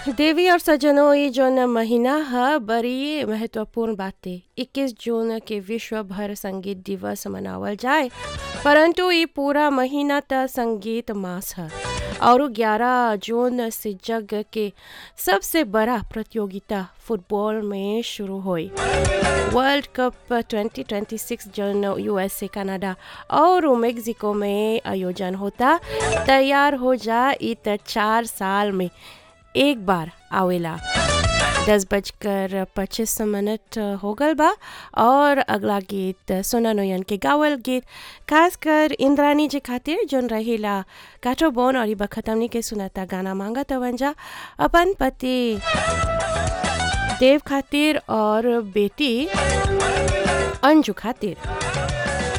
देवी और सज्जनों ये जौन महीना ह बड़ी महत्वपूर्ण बाटे 21 जून के विश्व भर संगीत दिवस मनावल जाए परंतु ये पूरा महीना त संगीत मास ह और 11 जून से जग के सबसे बड़ा प्रतियोगिता फुटबॉल में शुरू हुई वर्ल्ड कप 2026 जौन यूएसए कनाडा और मेक्सिको में आयोजन होता तैयार हो जा इ त चार साल में एक बार आवेला दस बजकर पच्चीस मिनट हो गल बा और अगला गीत सोना नोयन के गावल गीत खासकर इंद्रानी जी खातिर जोन रहेला काठो बोन और बखत हमनी के सुनाता गाना मांगा तवंजा अपन पति देव खातिर और बेटी अंजू खातिर